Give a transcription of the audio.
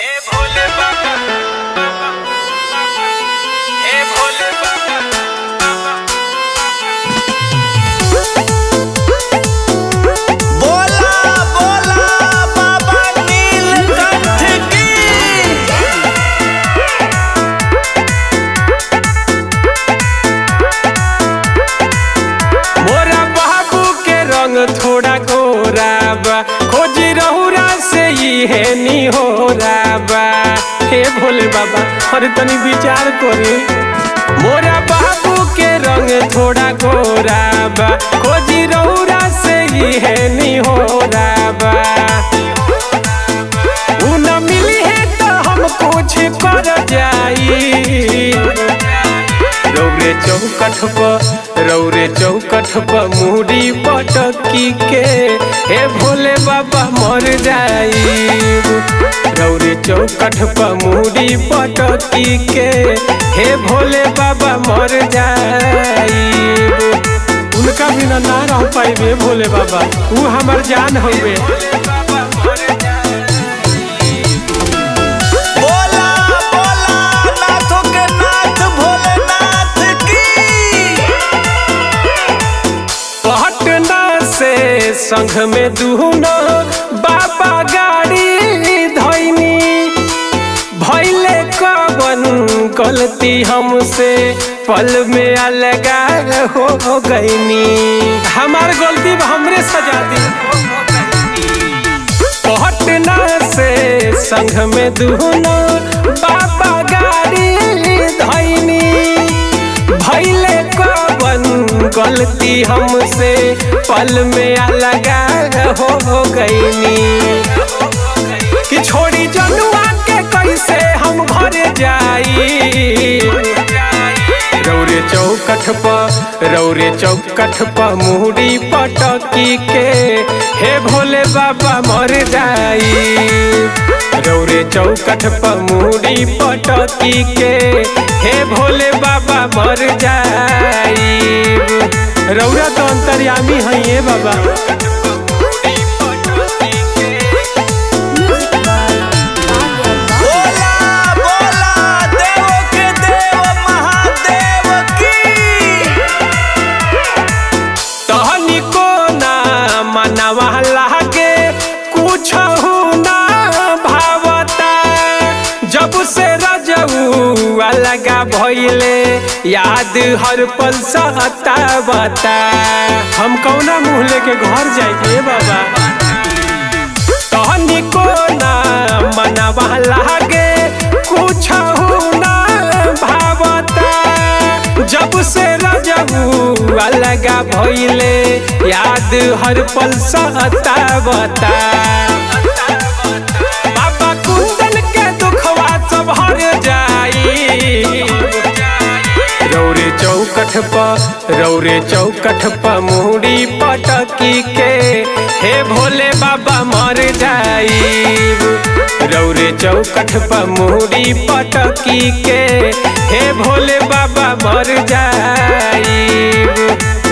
हे भोले बाबा हे भोले बाबा बोला बोला बाबा नीलकंठ की मोरा बाबू के रंग थोड़ा गोरा बा खोजी रहुरा से ही है नी हो बा हे भोले बाबा अरे तनी विचार करी मोरा बाबू के रंग थोड़ा गोरा बा खोजी रहुरा से ही है नी हो बा उ न मिली है तो हम कुछ कर जाई रौरे चौकठ पर रौरे चौकठ पर मुड़ी पटकी के हे भोले बाबा मर जाई रौरे चौकठ पर मुड़ी पटकी के हे भोले बाबा मर जाई उनका बिना ना रह पाइबे भोले बाबा ऊ हमार जान हवे बोला बोला नाथों के नाथ भोलेनाथ की पटना से संघ में दुनो बाबा गाड़ी धैनी भैले कवन गलती हमसे पल में अलगा हो गईनी हमार गलती हमरे सजा दी पटना से संघ में दुनो बाबा गाड़ी धैनी भैले कवन गलती हमसे पल में अलगा हो गईनी कि छोड़ी जनुआ के कैसे हम घर जाई रौरे चौकठ पर रौरे चौकठ पर मुहरी पटकी के हे भोले बाबा मर जाई रौरे चौकठ पर मुहरी पटकी के हे भोले बाबा मर जाई रौरा तो अंतर्यामी है ये बाबा बोला बोला देवों के देव महादेव की तहनिको ना मनवा लागे कुछ ना भावता जब से रजऊ अलगा भइले याद हर पल सहता बता हम कौना मुँह लेके घर जाइए बाबा तहनिको ना मनवा लागे कुछ ना भावता जब से रजबू अलगा भइले याद हर पल सहता बता बाबा कुंदन के दुखवा सब हर जाई रौरे चौकठ पर रौरे चौकठ पर मुहरी पटकी के हे भोले बाबा मर जाई रौरे चौकठ पर मुहरी पटकी के हे भोले बाबा मर जाई